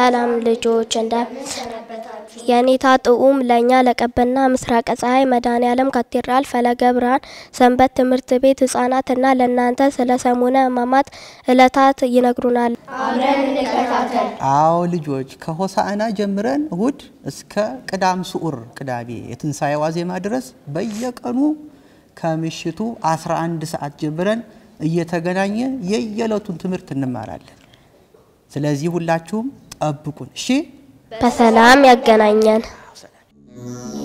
ሰላም ልጆች እንደ የኔታ ጥዑም ለእኛ ለቀበና ምስራቀ ፀሐይ መድኃኔ ዓለም ካቴድራል ፈለገ ብርሃን ሰንበት ትምህርት ቤት ህጻናትና ለእናንተ ስለ ሰሙነ ሕማማት ዕለታት ይነግሩናል። አዎ ልጆች ከሆሳዕና ጀምረን እሁድ እስከ ቅዳም ስዑር ቅዳሜ የትንሣኤ ዋዜማ ድረስ በየቀኑ ከምሽቱ 11 ሰዓት ጀምረን እየተገናኘን የየዕለቱን ትምህርት እንማራለን። ስለዚህ ሁላችሁም ጠብቁን እሺ። በሰላም ያገናኘን።